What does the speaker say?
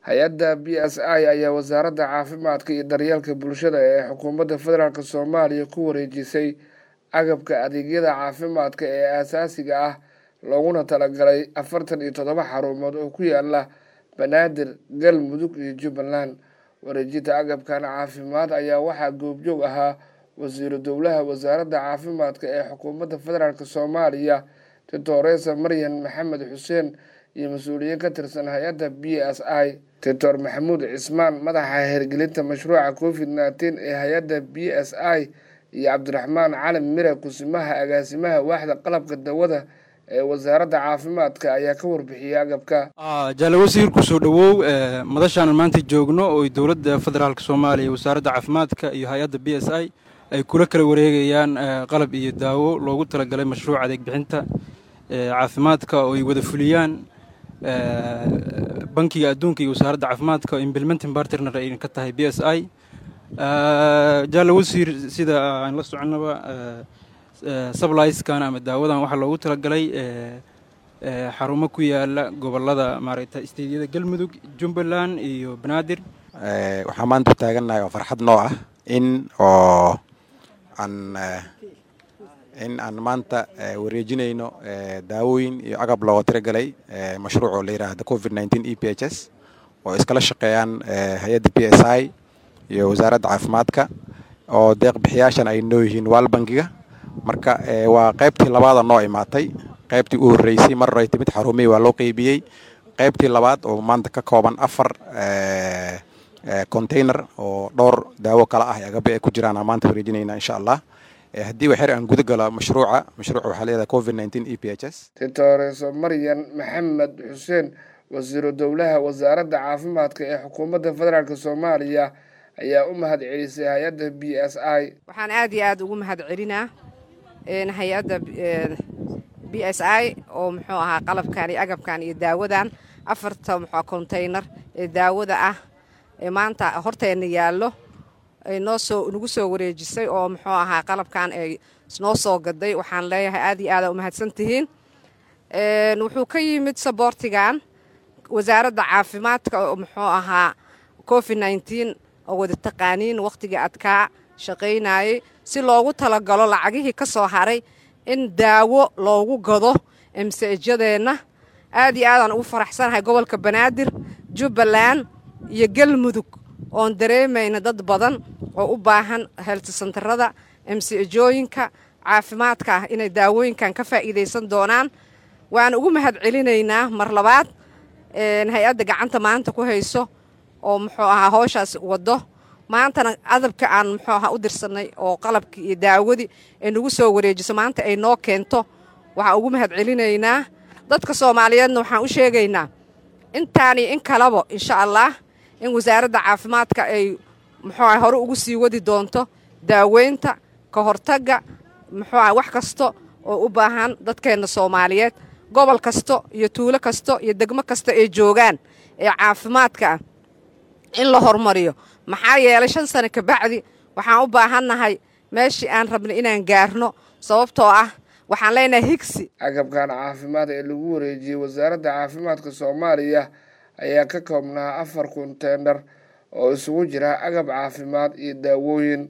hay-adda b s i ayaa wasaaradda caafimaadka iyo daryeelka bulshada ee xukuumadda federaalk soomaaliya ku wareejisay agabka adeegyada caafimaadka ee aasaasiga ah looguna talagalay afartan iyo toddoba xarumood oo ku yaala banaadir galmudug iyo jubbaland wareejinta agabkan caafimaad ayaa waxaa goobjoog ahaa wasiiru dowlaha wasaaradda caafimaadka ee xukuumadda federaalk soomaaliya doctoresa maryan maxamed xuseen iyo mas-uuliyiin ka tirsan hay-adda b s i doctor maxamuud cismaan madaxa hirgelinta mashruuca covid nneteen ee hay-adda b s i iyo cabdiraxmaan cali mire kusimaha agaasimaha waaxda qalabka dawada ee wasaaradda caafimaadka ayaa ka warbixiyay agabka jaale wasiir kusoo dhowow madashaan maanta joogno oo dowladda federaalk soomaaliya wasaaradda caafimaadka iyo hay-adda b s i ay kula kala wareegayaan qalab iyo daawo loogu talagalay mashruuca adeeg bixinta caafimaadka oo ay wada fuliyaan bankiga adduunka iyo wasaaradda caafimaadka oo implementing bartner ay ka tahay b s i jaale wasiir sida aan la soconnaba subliyskan ama daawadan waxaa loogu talagalay xarumo ku yaala gobolada maaragta isteedyada galmudug jubbaland iyo banaadir waxaa maanta taagannahay oo farxad noo ah in oo aan in aan maanta wareejinayno daawooyin iyo agab looga tiragalay mashruuc oo la yidhaahda covid nneteen e p h s oo iskala shaqeeyaan hay-adda b s i iyo wasaaradda caafimaadka oo deeq bixiyaashan ay noo yihiin waal bankiga marka waa qaybtii labaada noo imaatay qaybtii u horreysay mar ay timid xarumihii waa loo qeybiyey qaybtii labaad oo maanta ka kooban afar container oo dhowr daawo kala ah agabe ay ku jiraan maanta wareejinayna insha allah haddii waxyar aan guda galo mashruuca mashruuca waxaa leedahay covid nneteen e p h s doctoreso maryan maxamed xuseen wasiiru dowlaha wasaaradda caafimaadka ee xukuumadda federaalk soomaaliya ayaa u mahad celisay hay-adda b s i waxaan aad iyo aad ugu mahad celinaa hay-adda b s i oo muxuu ahaa qalabkan iyo agabkan iyo daawadan afarta muxua contaynar ee daawada ah ee maanta horteenna yaallo ay noo soo nagu soo wareejisay oo muxuu ahaa qalabkan ay noo soo gaday waxaan leeyahay aad iyo aada umahadsan tihiin wuxuu ka yimid saboortigan wasaaradda caafimaadka oo muxuu ahaa covid nneteen oo wada taqaaniin wakhtigii adkaa shaqaynayay si loogu talagalo lacagihii ka soo haray in daawo loogu gado emsejyadeenna aad iyo aadaan ugu faraxsanahay gobolka banaadir jubbaland iyo galmudug oon dareemayna dad badan oo u baahan heeltisantarada emsejooyinka caafimaadka ah inay daawooyinkan ka faa'iidaysan doonaan waana ugu mahad celinaynaa mar labaad hay-adda gacanta maanta ku hayso oo muxuu ahaa howshaas waddo maantana adabka aan muxuu ahaa u dirsanay oo qalabkii iyo daawadii ay nagu soo wareejiso maanta ay noo keento waxaan ugu mahad celinaynaa dadka soomaaliyeedna waxaan u sheegaynaa intaan iyo in kalaba insha allah in wasaaradda caafimaadka ay muxuu aha hore ugu sii wadi doonto daaweynta ka hortagga muxuu aha wax kasta oo u baahan dadkeenna soomaaliyeed gobol kasto iyo tuulo kasto iyo degmo kasta ay joogaan ee caafimaadka ah in la horumariyo maxaa yeelay shan sano kabacdi waxaan u baahannahay meeshii aan rabnay inaan gaarno sababtoo ah waxaan leenahay higsi agabkan caafimaad ee lagu wareejiyey wasaaradda caafimaadka soomaaliya ayaa ka koobnaa afar konteynar oo isugu jira agab caafimaad iyo daawooyin